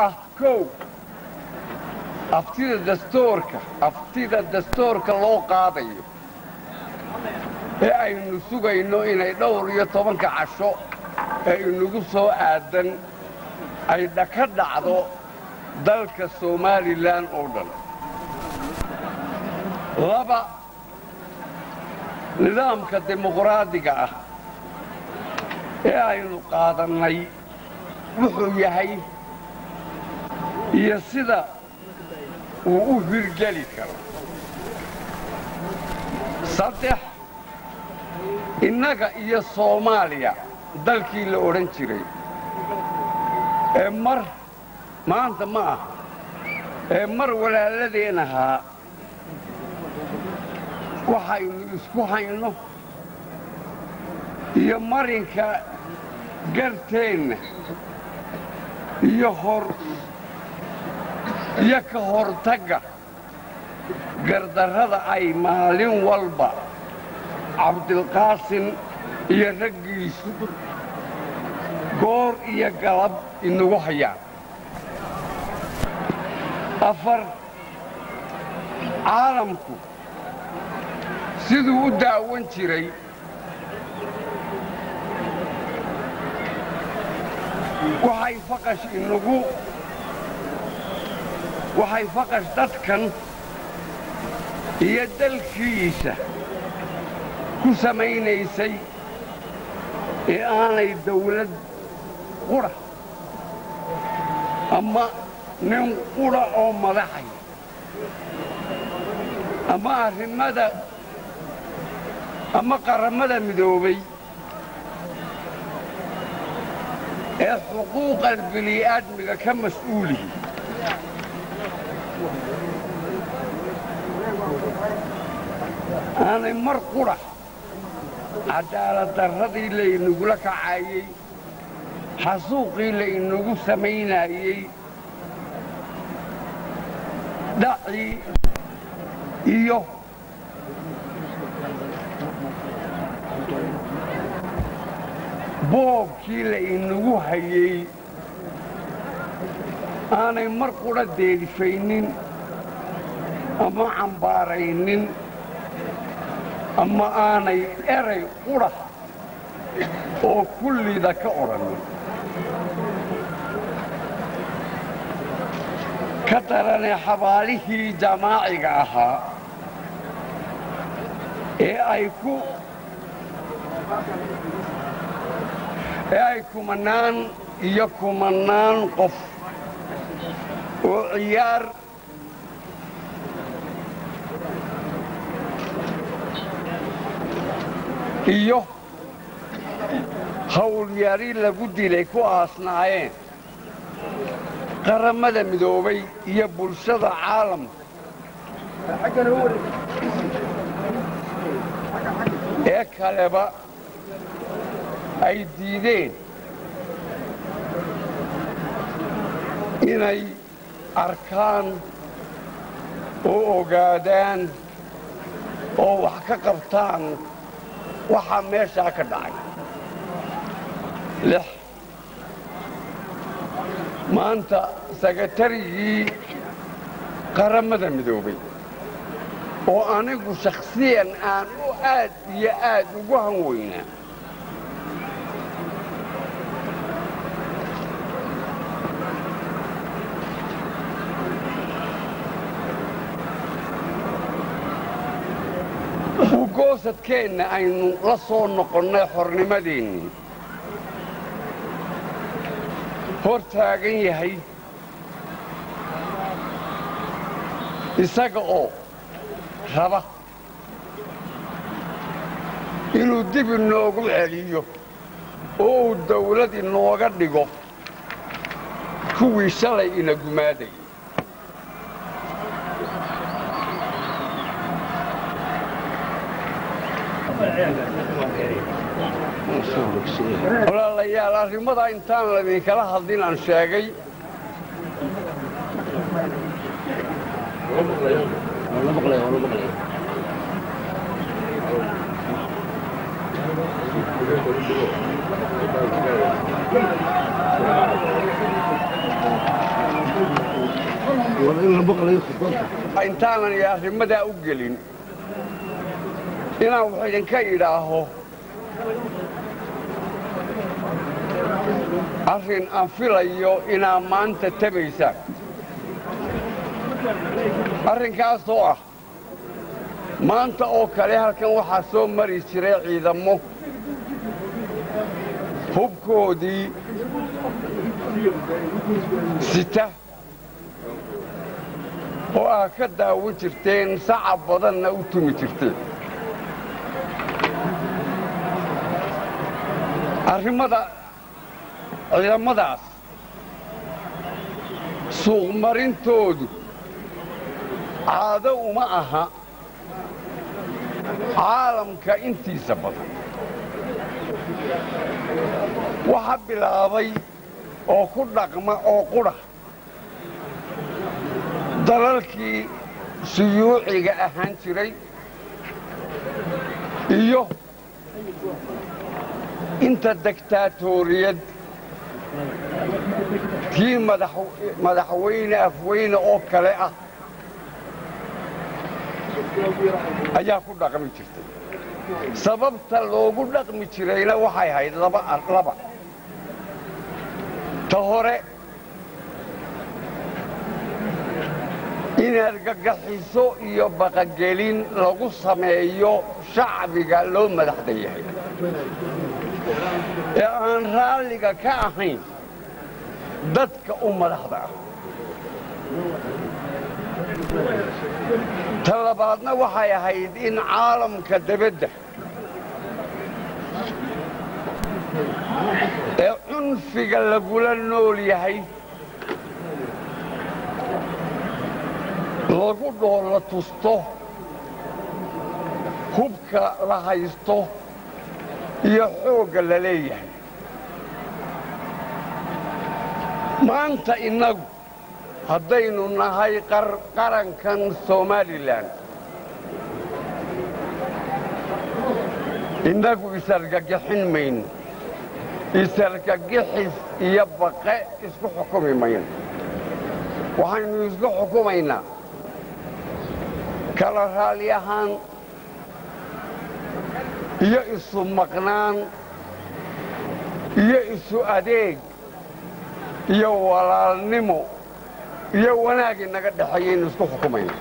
ah kow aftida dastuurka aftida dastuurka loo qaadayo ee aynu sugayno inay dhowr iyo tobanka casho ee inagu soo aadan ay dhaka dhacdo dalka somalilan oo dhan laba nidaamka dimuqraadiga ah ee aynu qaadannay wuxuu yahay iyo sida uu u hirgeli karo saddex innaga iyo soomaaliya dalkii la odhan jiray ee mar maanta ma aha ee mar walaaladeen ahaa waxaynu isku hayno iyo marinka garteenna iyo hor iyo ka hortagga gardarrada ay maalin walba cabdilqaasin iyo raggiisu goor iyo galab inagu hayaan afar caalamku siduu u daawan jiray waxay faqash inagu waxay faqash dadkan iyo dalkiisa ku samaynaysay ee aanay dawlad qudha ama nin qudha oo madaxay ama arrimada ama qarammada midoobay ee xuquuqa bini'aadmiga ka mas'uulihi aanay mar qudha cadaaladdarradii laynagula kacaayey xasuuqii laynagu samaynaayey dhacii iyo boobkii laynagu hayey aanay mar qudha deedifaynin ama cambaaraynin ama aanay eray qudha oo kullida ka odhanin ka daranee xabaalihii jamaaciga ahaa ee ay ku ee ay kumannaan iyo kumannaan qof oo ciyaar iyo hawlyari lagu dilay ku aasnaayeen qarammada midoobay iyo bulshada caalamka ee kaleba ay diideen inay arkaan oo ogaadaan oo wax ka qabtaan waxaa meeshaa ka dhacay lix maanta sakatarigii qarammada midoobay oo anigu shakhsiyan aan u aad iyo aad ugu han weynaa ugoosadkeenna aynu la soo noqonnay xornimadeennii hor taagan yahay isaga oo raba inuu dib inoogu celiyo oo uu dawlad inooga dhigo kuwii shalay ina gumaaday walaalayaal arrimada intaan ladinkala hadlin aan sheegay intaanan arrimadaa u gelin inaan wax idinka idhaaho arrin aan filayo inaa maanta tabaysaan arrinkaasoo ah maanta oo kale halkan waxaa soo mari jiray ciidammo hubkoodii sita oo aa ka daawan jirteen sacab badanna u tumi jirteen arrimada ciidamadaas suuqmarintoodu caado uma aha caalamka intiisa badan waxa bilaabay oo ku dhaqma oo qudha dalalkii suyuuciga ahaan jiray iyo inta degtaatoriyad kii madaxweyne afweyne oo kale ah ayaa ku dhaqmi jirtay sababta loogu dhaqmi jirayna waxay ahayd laba ta hore inaad gagaxiso iyo baqagelin lagu sameeyo shacbiga loo madaxda yahay ee aan raalliga ka ahayn dadka u madaxda ah ta labaadna waxay ahayd in caalamka debadda ee cunfiga lagula nool yahay lagu dhoola tusto hubka la haysto iyo xoogga la leeyahay maanta innagu haddaynu nahay qarankan somalilan innagu isargagixin mayno isargagixis iyo baqe isku xukumi mayno waxaynu isku xukumaynaa kala raalli ahaan iyo isu maqnaan iyo isu adeeg iyo walaalnimo iyo wanaag inaga dhexeeyaynu isku xukumayna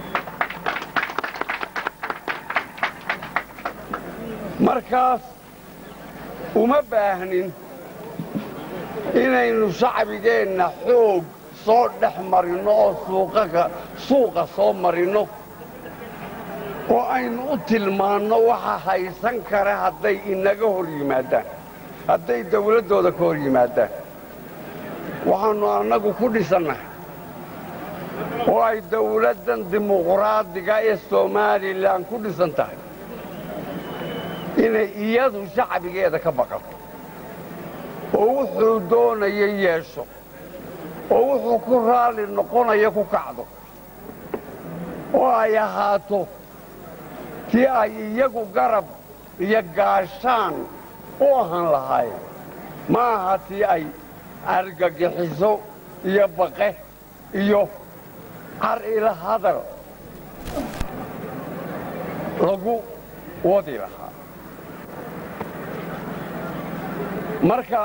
markaas uma baahnin inaynu shacbigeenna xoog soo dhex marinno oo suuqa soo marinno oo aynu u tilmaanno waxa haysan kara hadday inaga hor yimaadaan hadday dawladdooda ka hor yimaadaan waxaannu annagu ku dhisannahay oo ay dawladdan dimuqraadiga ee somalilan ku dhisan tahay inay iyadu shacbigeeda ka baqato oo wuxuu doonaya yeesho oo wuxuu ku raalli noqonaya ku kacdo oo ay ahaato tii ay iyagu garab iyo gaashaan u ahaan lahaayeen ma aha tii ay argagixiso iyo baqe iyo car ila hadal lagu wadi lahaa marka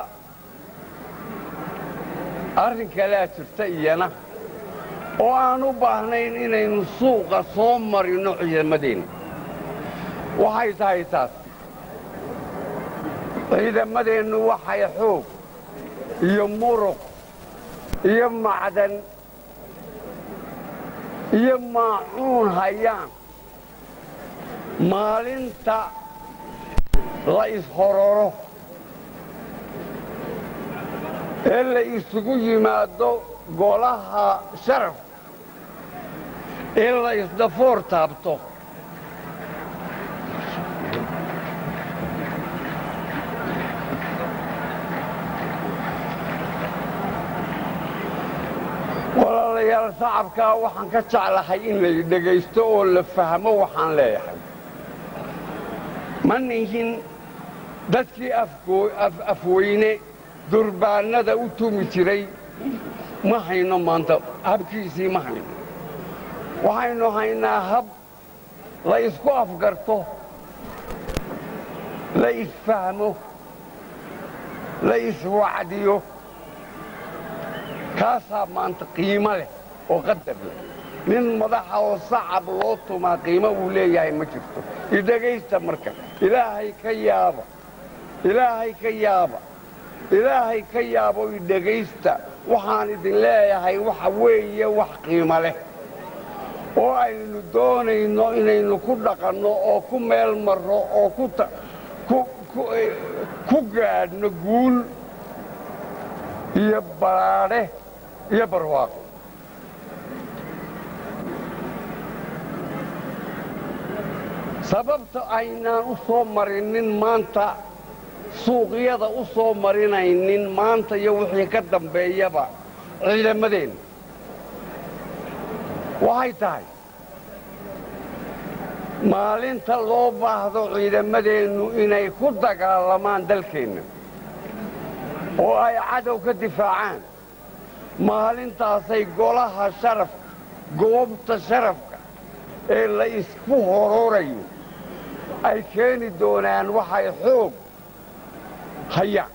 arrin kalea jirta iyana oo aan u baahnayn inaynu suuqa soo marinno ciidamadeenna waxay tahay taas ciidamadeennu waxay xoog iyo muruq iyo macdan iyo maacuun hayaan maalinta la ishororo ee la isugu yimaado golaha sharaf ee la isdafoor taabto walaalayaal shacabkaa waxaan ka jeclahay in la dhegaysto oo la fahmo waxaan leeyahay ma nihin dadkii afweyne durbaannada u tumi jiray ma hayno maanta habkiisii ma hayno waxaynu haynaa hab la isku afgarto la isfahmo la iswacdiyo kaasaa maanta qiimo leh oo qadar leh nin madaxa oo sacab loo tumaa qiimo uu leeyahay ma jirto idhegaysta marka ilaahay ka yaaba ilaahay ka yaaba ilaahay ka yaabo idhegaysta waxaan idin leeyahay waxa weeye wax qiimo leh oo aynu doonayno inaynu ku dhaqanno oo ku meel marro oo ku gaadhno guul iyo balaadhe iyo barwaaqo sababta aynaan u soo marinin maanta suuqyada u soo marinaynin maanta iyo wixii ka dambeeyaba ciidamadeenna waxay tahay maalinta loo baahdo ciidamadeennu inay ku dagaalamaan dalkeenna oo ay cadow ka difaacaan maalintaasay golaha sharafka goobta sharafka ee la isku hororayo ay keeni doonaan waxay xoog hayaan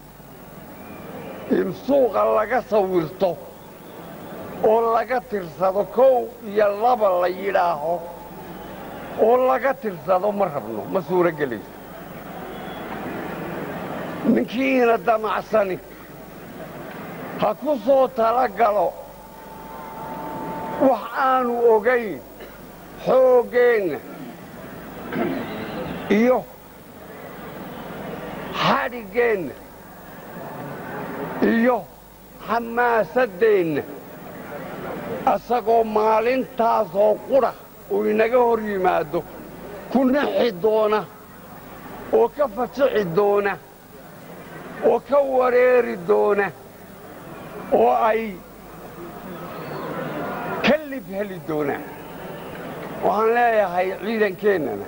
in suuqa laga sawirto oo laga tirsado kow iyo laba la yidhaaho oo laga tirsado ma rabno ma suuro gelayso ninkiina damacsani ha ku soo tala galo wax aanu ogayn xooggeenna iyo xadhiggeenna iyo xamaasaddeenna asagoo maalintaasoo qudha uu inaga hor yimaado ku nixi doona oo ka fajici doona oo ka wareeri doona oo ay ka lib heli doonaan waxaan leeyahay ciidankeennana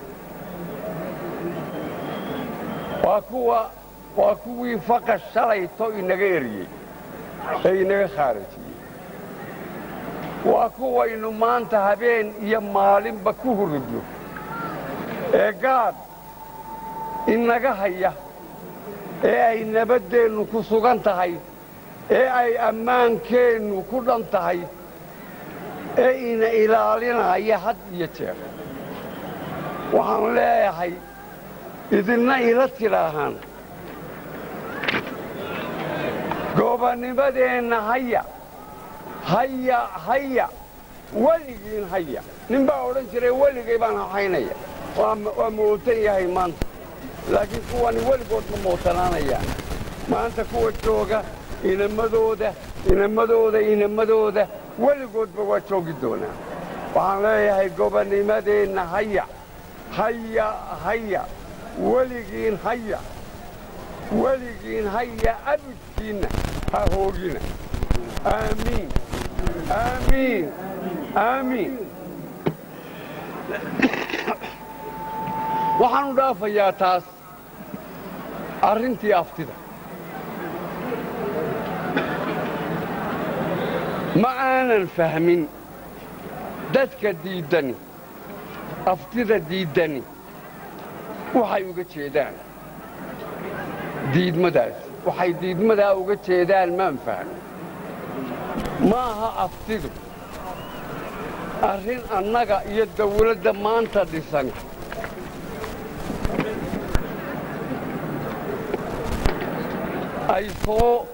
waa kuwa waa kuwii faqa shalayto inaga eriyey ee inaga khaarajiyey waa kuwaynu maanta habeen iyo maalinba ku hurudno ee gaad inaga haya ee ay nabaddeennu ku sugan tahay ee ay ammaankeennu ku dhan tahay ee ina ilaalinaya had iyo jeer waxaan leeyahay idinna ila tidhaahaan goobanimadeenna haya haya haya weligiin haya nin baa odhan jiray weligay baan hahaynaya waa mootan yahay maanta laakiin kuwani weligood ma mootanaanayaan maanta kuwa jooga inamadooda inamadooda inamadooda weligoodba waa joogi doonaa waxaan leeyahay gobanimadeenna haya haya haya weligiin haya weligiin haya abidkiinna ha hoogina aamiin aamiin aamiin waxaanu dhaafayaa taas arrintii aftida ma aanan fahmin dadka diiddani aftida diiddani waxay uga jeedaan diidmadaas waxay diidmadaa uga jeedaan maan fahmin ma aha aftidu arrin annaga iyo dawladda maanta dhisan ay soo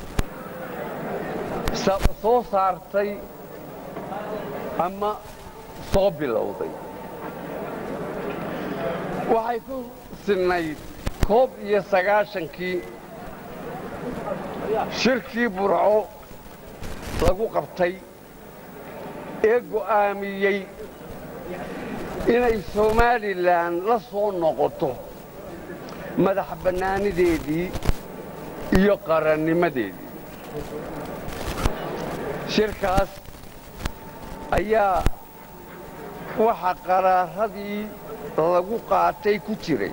soo saartay ama soo bilowday waxay ku sinnayd koob iyo sagaashankii shirkii burco lagu qabtay ee go'aamiyey inay somalilan la soo noqoto madax bannaanideedii iyo qarannimadeedii shirkaas ayaa waxa qaraaradii lagu qaatay ku jiray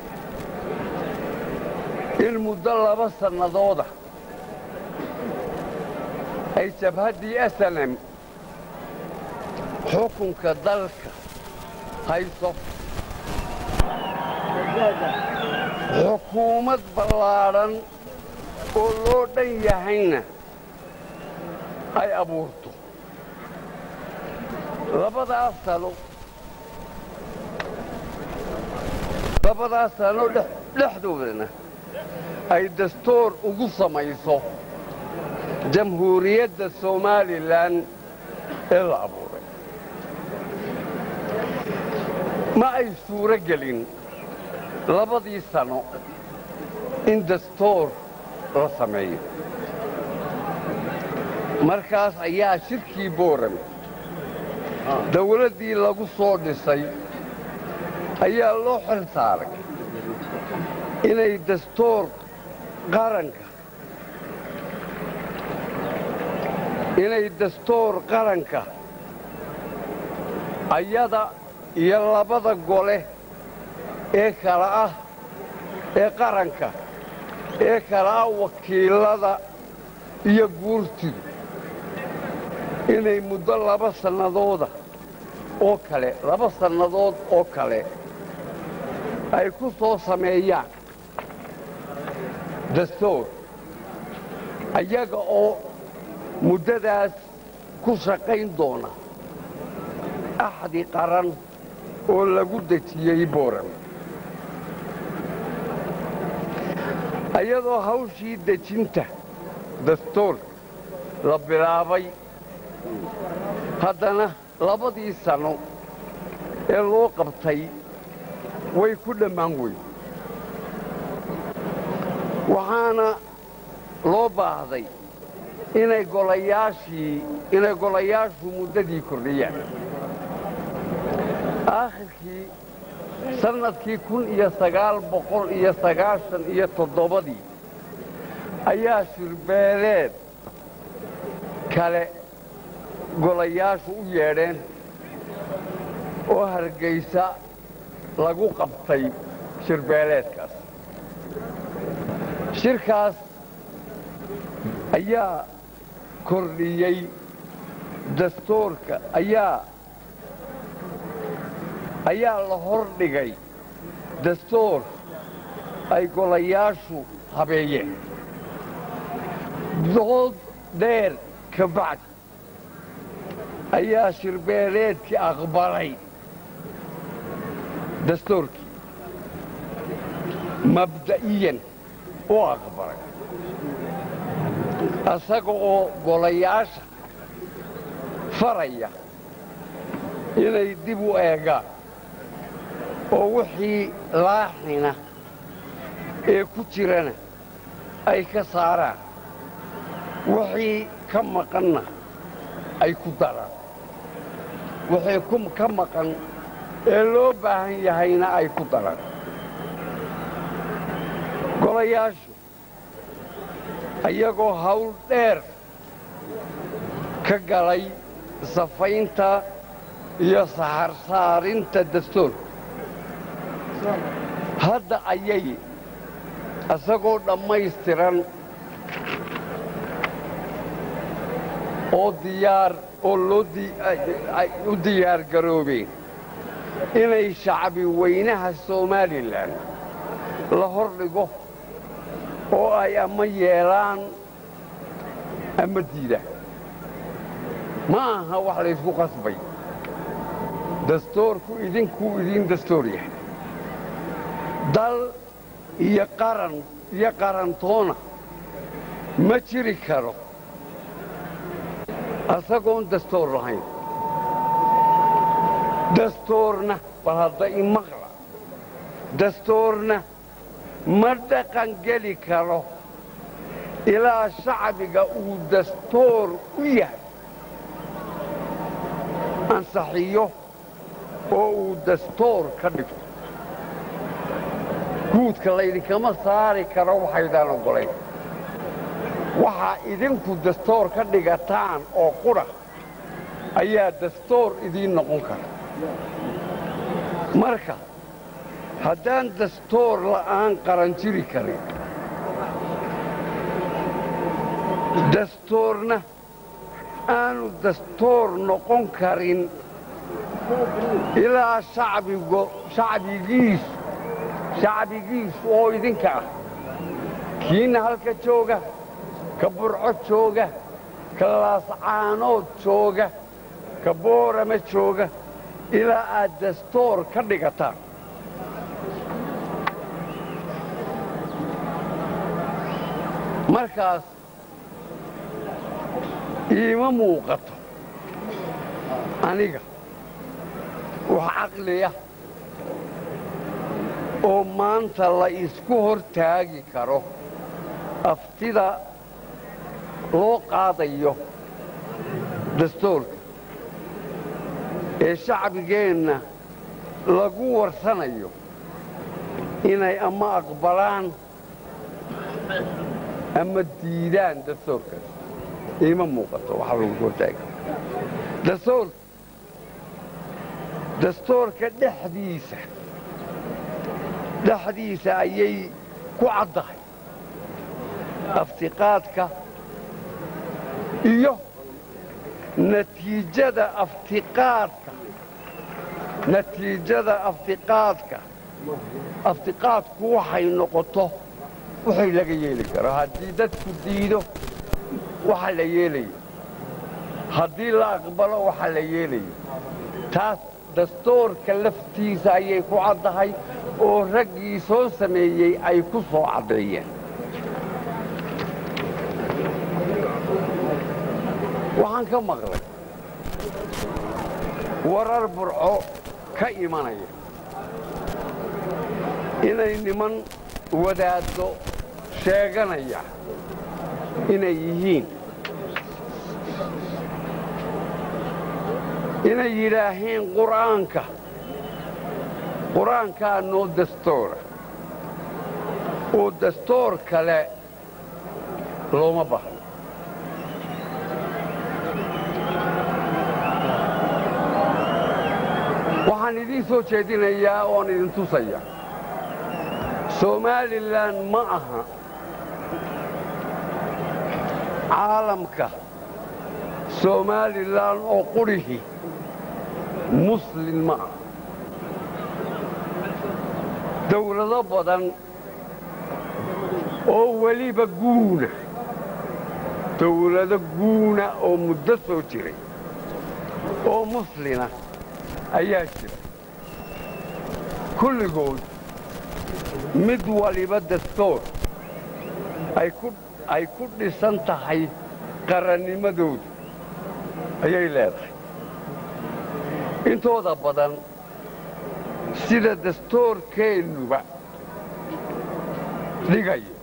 in muddo laba sannadooda ay jabhaddii asalem xukunka dalka hayso xukuumad ballaadhan oo loo dhan yahayna ay abuurto labadaas sano labadaas sano dhexdoodana ay dastuur ugu samayso jamhuuriyadda somalilan ee la abuuray ma ay suuro gelin labadii sano in dastuur la sameeyo markaas ayaa shirkii boorame dawladdii lagu soo dhisay ayaa loo xil saaray inay dastuur qaranka inay dastuur qaranka ayada iyo labada gole ee kala ah ee qaranka ee kala ah wakiilada iyo guurtidu inay muddo laba sannadooda oo kale laba sannadood oo kale ay ku soo sameeyaan dastuur ayaga oo muddadaas ku shaqayn doona axdi qaran oo lagu dejiyey booram ayadoo hawshii dejinta dastuurka la bilaabay haddana labadii sanno ee loo qabtay way ku dhammaan weyn waxaana loo baahday inay golayaashii inay golayaashu muddadii kordhiyaan aakhirkii sannadkii kun iyo sagaal boqol iyo sagaashan iyo toddobadii ayaa shirbeeleed kale golayaashu u yeedheen oo hargaysa lagu qabtay shirbeeleedkaas shirkaas ayaa kordhiyey dastuurka ayaa ayaa la hor dhigay dastuur ay golayaashu habeeyeen dood dheer ka bacdi ayaa shirbeeleedkii aqbalay dastuurkii mabda'iyan u aqbalay asaga oo golayaasha faraya inay dib u eegaan oo wixii laaxina ee ku jirana ay ka saaraan wixii ka maqanna ay ku daraan wixii ka maqan ee loo baahan yahayna ay ku daraan golayaashu ayagoo hawl dheer ka galay safaynta iyo saxarsaarinta dastuurka hadda ayay isagoo dhammaystiran oo diyaar oo loo u diyaar garoobeen inay shacbi weynaha somalilan la hor dhigo oo ay ama yeelaan ama diidaan ma aha wax laysku qasbay dastuurku idinkuu idiin dastuur yahay dal iyo qaran iyo qarantoona ma jiri karo asagoon dastuur lahayn dastuurna bal hadda imaqla dastuurna ma dhaqan geli karo ilaa shacbiga uu dastuur u yahay ansaxiyo oo uu dastuur ka dhigto guudka laydinkama saari karo waxaydaan oggolayn waxaa idinku dastuur ka dhigataan oo qudha ayaa dastuur idiin noqon kara marka haddaan dastuur la'aan qaran jiri karin dastuurna aanu dastuur noqon karin ilaa shacbigo shacbigiisu shacbigiisu oo idinka ah kiina halka jooga ka burco jooga ka laascaanood jooga ka boorama jooga ilaa aad dastoor ka dhigataan markaas iima muuqato aniga wax caqliya oo maanta la isku hor taagi karo aftida loo qaadayo dastoorka ee shacbigeenna lagu warsanayo inay ama aqbalaan ama diidaan dastoorkaas iima muuqato waxa lagu hortaagi dastoorka dastoorka dhexdiisa dhexdiisa ayay ku caddahay aftiqaadka iyo natiijada aftiqaadka natiijada aftiqaadka aftiqaadku waxay noqoto waxay laga yeeli karo haddii dadku diido waxa la yeelayo haddii la aqbalo waxa la yeelayo taas dastoorka laftiisa ayay ku caddahay oo raggii soo sameeyey ay ku soo caddeeyeen waxaan ka maqlay warar burco ka imanaya inay niman wadaaddo sheeganaya inay yihiin inay yidhaaheen qur'aanka qur-aankaa noo dastoora oo dastoor kale looma bahno waxaan idiin soo jeedinayaa oon idin tusaya somalilan ma aha caalamka somalilan oo qurihi muslin ma ah dawlado badan oo weliba guuna dawlado guuna oo muddo soo jiray oo muslina ayaa jira kulligood mid waliba dastoor ay ku dhisan tahay qarannimadooda ayay leedahay intooda badan sida dastoorkeennuba dhigayo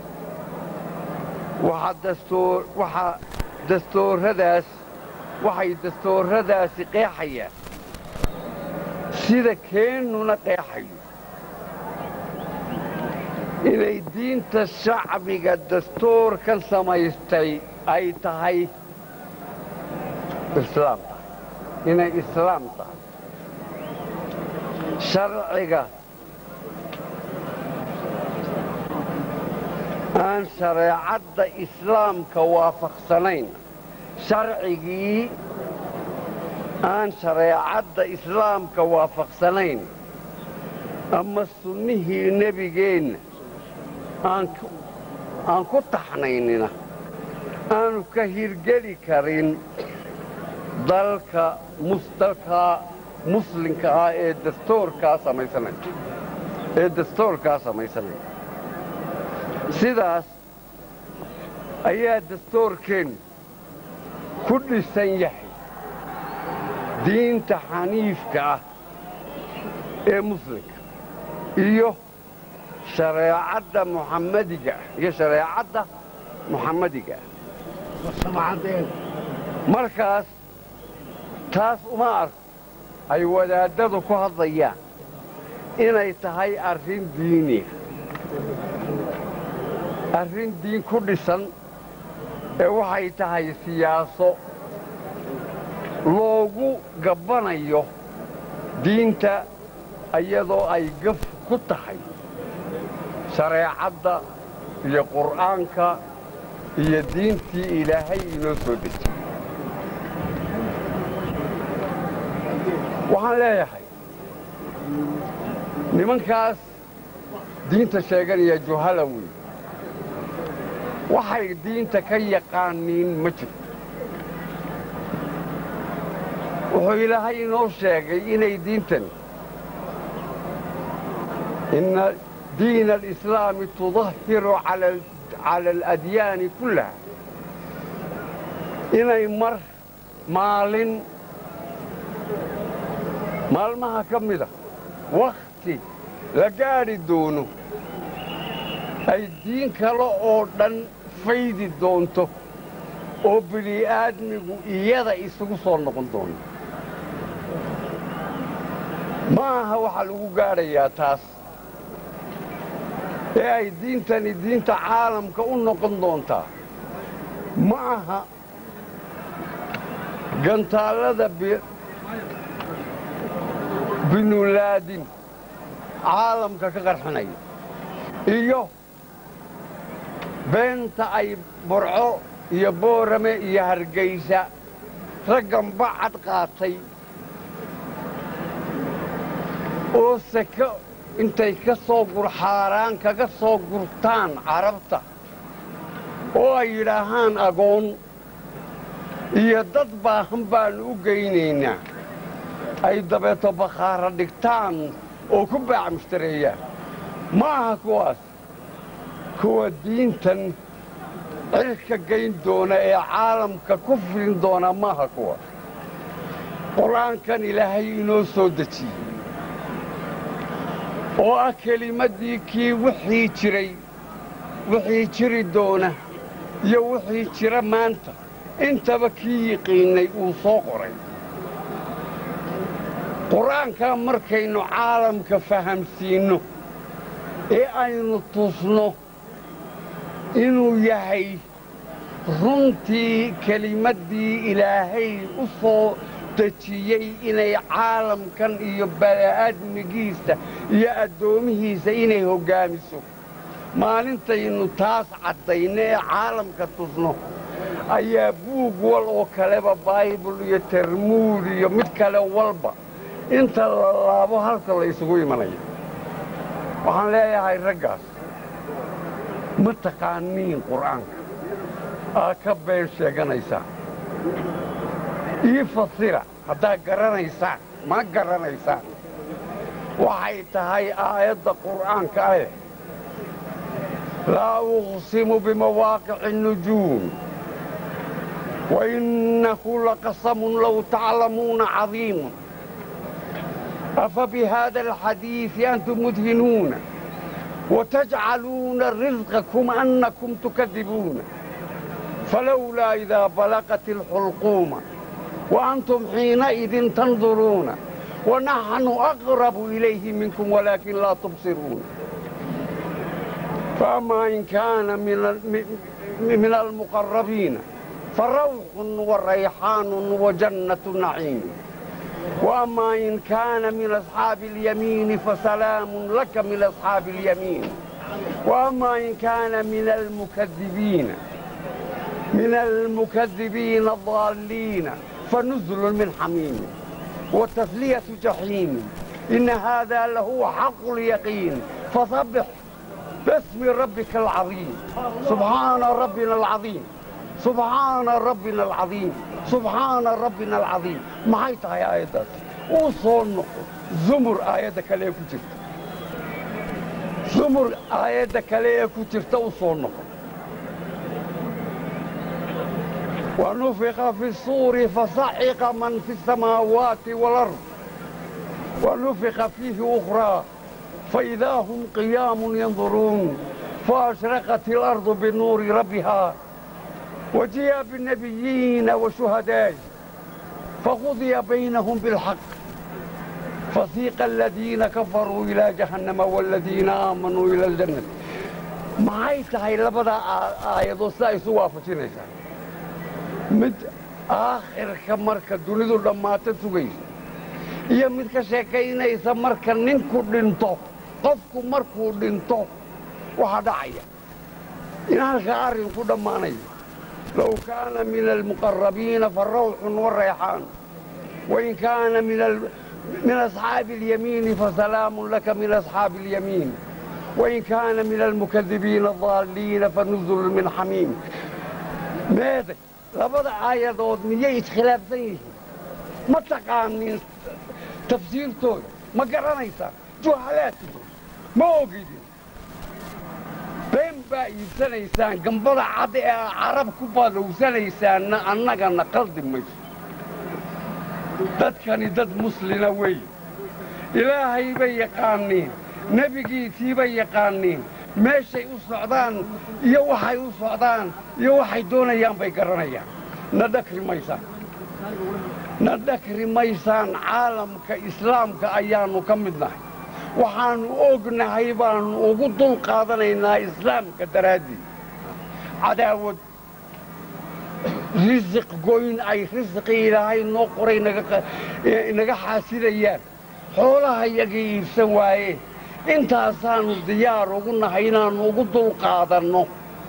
waxaa dastoorradaas waxay dastoorradaasi qeexayaan sida keennuna qeexayo inay diinta shacbiga dastoorkan samaystay ay tahay islaam tahay inay islaam tahay sharciga aan shareecadda islaamka waafaqsanayn sharcigii aan shareecadda islaamka waafaqsanayn ama sunnihii nebigeenna aan ku taxnaynina aanu ka hirgeli karin dalka dalka muslimka ah ee dastoorkaa samaysanaya ee dastoorkaa samaysanaya sidaas ayaa dastoorkeennu ku dhisan yahay diinta xaniifka ah ee muslimka iyo shareecadda muxammadiga ah iyo shareecadda muxammadiga ah markaas taas uma arko ay wadaaddadu ku hadlayaan inay tahay arrin diiniya arrin diin ku dhisan ee waxay tahay siyaaso loogu gabbanayo diinta iyadoo ay gaf ku tahay shareecadda iyo qur'aanka iyo diintii ilaahay inoo soo dejiyey waxaan leeyahay nimankaas diinta sheeganaya juhalawi waxay diinta ka yaqaaniin ma jirto wuxuu ilaahay inoo sheegay inay diintan inna diina alislaami tudahiru cala aladyaani kullaha inay mar maalin maalmaha ka mida wakhti la gaadhi doono ay diin kale oo dhan faydi doonto oo bini'aadmigu iyada isugu soo noqon doono ma aha waxaa lagu gaadhayaa taas ee ay diintani diinta caalamka u noqon doontaa ma aha gantaallada binulaadin caalamka ka qarxinaya iyo beenta ay burco iyo boorame iyo hargaysa raggan bacad qaatay oo seko intay ka soo gurxaaraan kaga soo gurtaan carabta oo ay yidhaahaan agoon iyo dad baahan baannu u geynaynaa ay dabeeto bakhaara dhigtaan oo ku baac mushtareeyaan ma aha kuwaas kuwa diintan cirka gayn doona ee caalamka ku filin doona maaha kuwa qur-aankan ilaahay inoo soo dejiyey oo ah kelimaddii kii wixii jiray wixii jiri doona iyo wixii jira maanta intaba kii yiqiinnay uu soo qoray qur-aankaa markaynu caalamka fahamsiinno ee aynu tusno inuu yahay runtii kelimaddii ilaahay u soo dejiyey inay caalamkan iyo bani'aadmigiisa iyo addoomihiisa inay hoggaamiso maalintaynu taas caddayno ee caalamka tusno ayaa buug wal oo kaleba baybul iyo termuud iyo mid kale walba inta la laabo halka la isugu imanaya waxaan leeyahay raggaas ma taqaaniin qur'aanka aa ka been sheeganaysaan ii fasira haddaad garanaysaan ma garanaysaan waxay tahay aayadda qur'aanka ah laa uqsimu bimawaaqici الnujuum wainnahu laqasamun low taclamuuna cadiimun أفبهذا الحديث أنتم مدهنون وتجعلون رزقكم أنكم تكذبون فلولا إذا بلغت الحلقوم وأنتم حينئذ تنظرون ونحن أقرب إليه منكم ولكن لا تبصرون فأما إن كان من من المقربين فروح وريحان وجنة نعيم وأما إن كان من أصحاب اليمين فسلام لك من أصحاب اليمين وأما إن كان من المكذبين من المكذبين الضالين فنزل من حميم وتسلية جحيم إن هذا لهو حق اليقين فصبح باسم ربك العظيم سبحان ربنا العظيم سبحaan rabbina alcadiim subxaana rabbina alcadiim maxay tahay aayaddaas uu soo noqo zumur aayadda kale ee ku jirta zumur aayadda kale ee ku jirta u soo noqo wanufiqa fi suuri fasaxiqa man fi الsamaawaati wاlard wanufiqa fiihi ukhraa faidaa hum qiyaamun yanduruun faashraqat اlardu binuuri rabbihaa وجيء بالنبيين وشهداء فقضي بينهم بالحق فسيق الذين كفروا إلى جهنم والذين آمنوا إلى الجنة maxay tahay labada aayadood sida isu waafajinaysaa mid aakhirka marka dunidu dhammaata sugaysa iyo mid ka sheekaynaysa marka ninku dhinto qofku markuu dhinto waxaa dhacaya in halkaa arrinku dhammaanayo لو كان من المقربين فالروح والريحان وإن كان من ال... من أصحاب اليمين فسلام لك من أصحاب اليمين وإن كان من المكذبين الضالين فنزل من حميم ماذا لبدا آية ضد مية خلاف زيه ما تقامين تفسير توي ما قرنيسا جهالاتي ما أوجدين بين baa iibsanaysaan gambada cad ee carab ku badowsanaysaanna annagana qaldi mayso dadkani dad muslina weeye ilaahay bay yaqaaniin nebigiisii bay yaqaaniin meeshay u socdaan iyo waxay u socdaan iyo waxay doonayaan bay garanayaan na dhakri maysaan na dhakri maysaan caalamka islaamka ayaannu ka mid nahay waxaannu ognahay baannu ugu dul qaadanaynaa islaamka daraaddii cadaawad risiq goyn ay risiqii ilaahay noo qoray naga xaasidayaan xoolaha yagii iibsan waayeen intaasaannu diyaar ugu nahay inaannu ugu dul qaadanno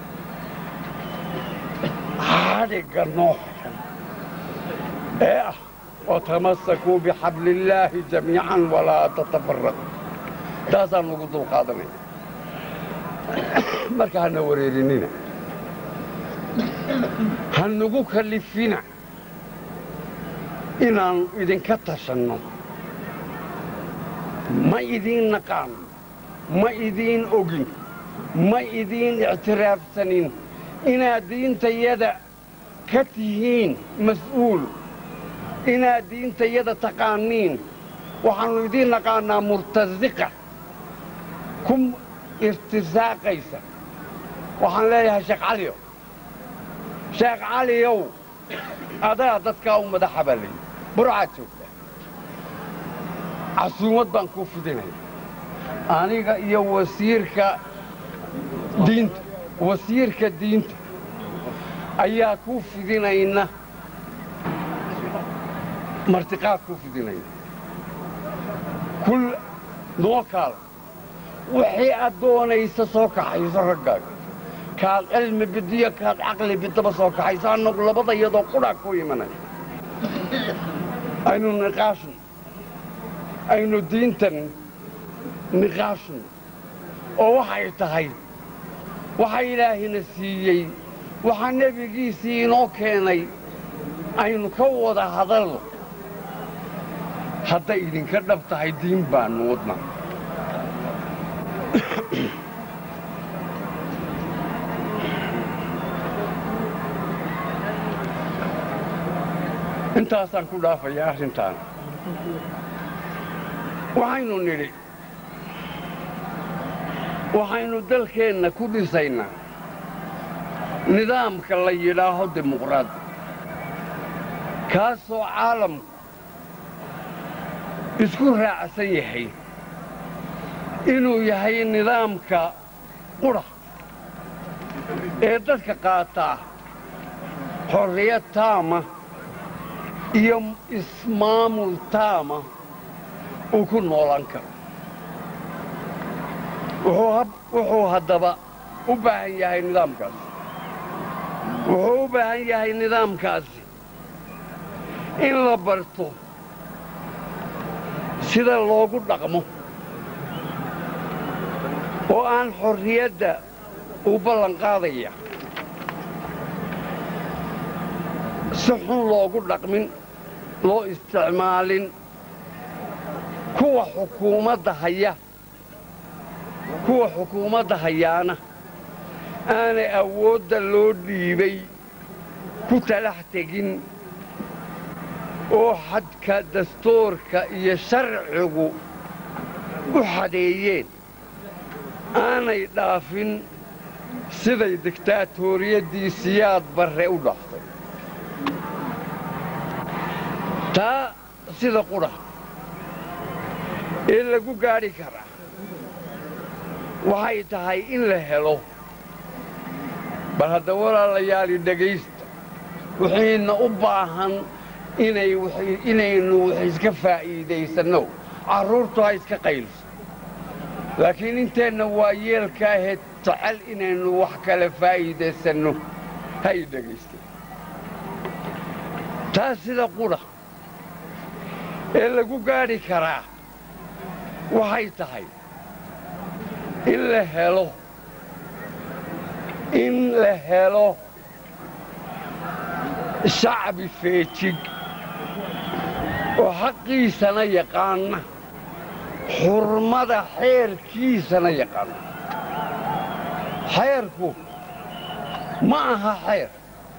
xadhigga noo xihan ee ah watamasakuu bixabliillaahi jamiican walaa tatafaraqu taasaan ugu dul qaadanaya marka hana wareerinina ha nagu kallifina inaannu idinka tashanno ma idiin naqaano ma idiin ogin ma idiin ictiraafsanin inaad diintayada ka tihiin mas'uul inaad diintayada taqaaniin waxaannu idiin naqaannaa murtasiqa ku irtisaaqaysa waxaan leeyahay sheekh caliyow sheekh caliyow adaa dadkaa u madaxa baa layidhi burcaad joogtaa casuumad baan kuu fidinaya aniga iyo wasiirka diinta wasiirka diinta ayaa kuu fidinayna martiqaad kuu fidinayna kul noo kaala wixii aad doonaysa soo kaxayso raggaaga kaad cilmi bidiyo kaad caqli bidaba soo kaxayso annagu labada iyadoo qudhaa ku imanaya aynu niqaashno aynu diintan niqaashno oo waxay tahay waxa ilaahina siiyey waxaa nebigiisii inoo keenay aynu ka wada hadalno hadday idinka dhab tahay diin baannu wadna intaasaan ku dhaafayaa arrintaan waxaynu nidhi waxaynu dalkeenna ku dhisaynaa nidaamka la yidhaaho dimuqraadi kaasoo caalamku isku raacsan yahay inuu yahay nidaamka qudha ee dadka qaataa xorriyad taama iyo ismaamul taama uu ku noolaan karo wuxuu haddaba u baahan yahay nidaamkaasi wuxuu u baahan yahay nidaamkaasi in la barto sida loogu dhaqmo oo aan xorriyadda uu ballan qaadaya si xun loogu dhaqmin loo isticmaalin kuwa xukuumadda haya kuwa xukuumadda hayaana aanay awoodda loo dhiibay ku talax tegin oo xadka dastuurka iyo sharcigu u xadeeyeen aanay dhaafin siday diktaatoriyadii siyaad barre u dhaaftay taa sida qudha ee lagu gaadhi karaa waxay tahay in la helo bal hadda walaalayaali dhegaysta wixiina u baahan inaynu wax iska faa'iidaysanno carruurtu ha iska qayliso laakiin inteenna waa yeelka ahayd jecel inaynu wax kale faa'iidaysanno hay dhegaysta taa sida qudha ee lagu gaadhi karaa waxay tahay in la helo in la helo shacbi feejig oo xaqiisana yaqaana xurmada xeerkiisana yaqaana xeerku ma aha xeer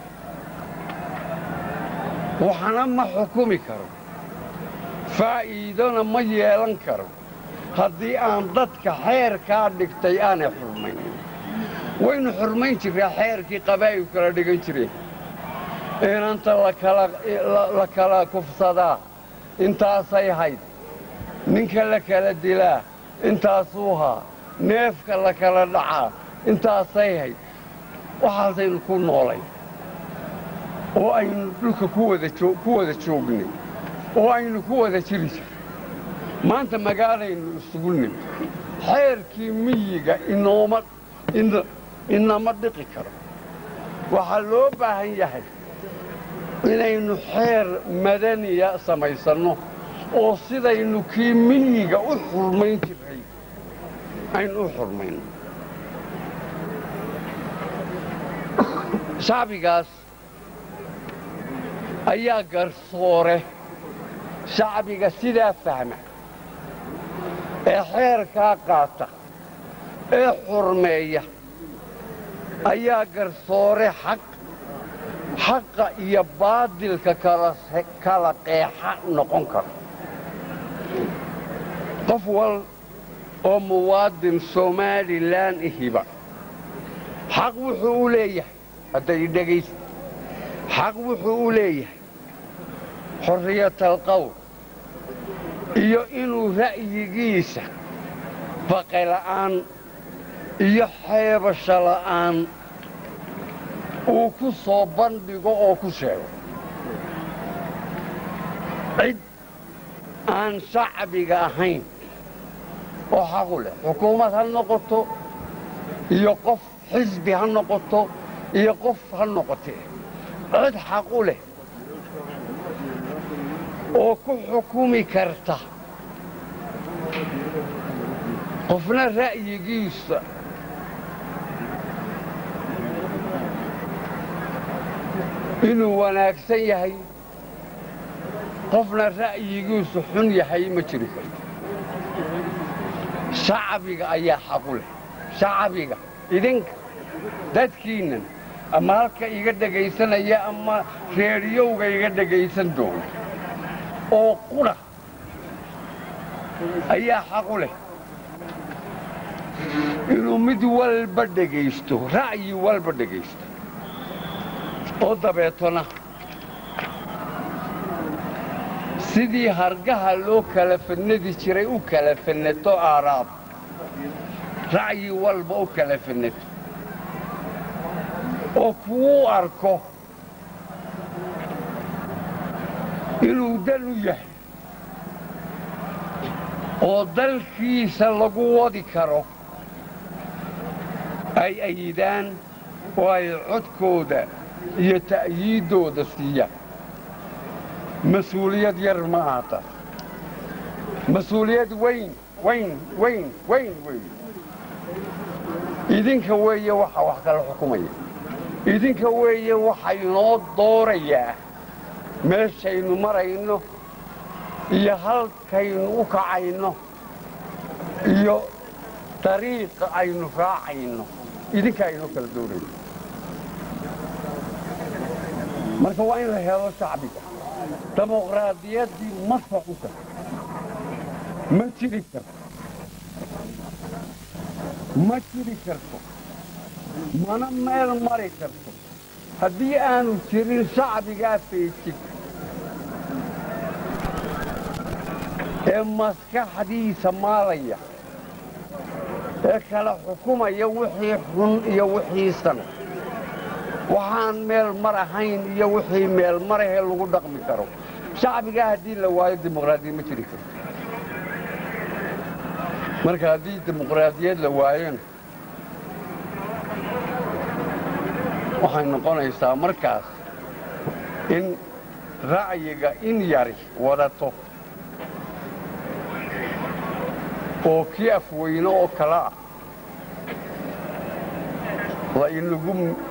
waxna ma xukumi karo faa'iidona ma yeelan karo haddii aan dadka xeerkaa dhigtay aanay xurmayn waynu xurmayn jirraa xeerkii qabaa'il kala dhigan jireen inanta la kala kufsadaa intaasay hayd ninka la kala dilaa intaasuu haa neefka la kala dhacaa intaasay hayd waxaasaynu ku noolay oo aynu dhulka ku wada joognay oo aynu ku wada jiri jir maanta magaalaynu isugu nimi xeerkii miyiga inama dhiqi karo waxaa loo baahan yahay inaynu xeer madaniya samaysanno oo sidaynu kii miyiga u xurmayn jiray aynu u xurmayno shacbigaas ayaa garsoore shacbiga sidaa fahma ee xeerkaa qaata ee xurmeeya ayaa garsoore xaq xaqa iyo baadilka kala qeexa noqon kara qof wal oo muwaadin somalilan ihiba xaq wuxuu u leeyahay hadday dhegaysa xaq wuxuu u leeyahay xorriyatalqowl iyo inuu ra'yigiisa baqela'aan iyo xeebasho la'aan uu ku soo bandhigo oo ku sheego cid aan shacbiga ahayn oo xaqu leh xukuumad ha noqoto iyo qof xisbi ha noqoto iyo qof ha noqotee cid xaqu leh oo ku xukumi karta qofna ra'yigiisa inuu wanaagsan yahay qofna ra'yigiisu xun yahay ma jiri karto shacbiga ayaa xaqu leh shacbiga idinka dadkiinnan ama halka iga dhegaysanaya ama reediyowga iga dhegaysan doona oo qudha ayaa xaqu leh inuu mid walba dhegaysto ra'yi walba dhegaysto oo dabeetona sidii hargaha loo kala fannadi jiray u kala fannato aaraab ra'yi walba u kala fannato oo kuuu arko inuu dan u yahay oo dalkiisa lagu wadi karo ay ayidaan oo ay codkooda iyo ta'yiiddooda siiyaan mas-uuliyad yar ma aha taas mas-uuliyad weyn weyn weyn weyn weyn idinka weeye waxa wax kala xukumaya idinka weeye waxaynoo doorayaa meeshaynu marayno iyo halkaynu u kacayno iyo dariiqa aynu raacayno idinka aynoo kala doorayno marka waa in la helo shacbiga dimuqraadiyaddii ma socon karto ma jiri karto ma jiri karto mana meel mari karto haddii aanu jirin shacbigaa feejig ee maskaxdiisa maalaya ee kala xukumaya wixii xun iyo wixii san waxaan meel mar ahayn iyo wixii meel marahee lagu dhaqmi karo shacbigaa haddii la waayo dimuqraadiyad ma jiri karto marka haddii dimuqraadiyad la waayona waxay noqonaysaa markaas in ra'yiga in yari wadato oo kii afweyne oo kale ah la inagu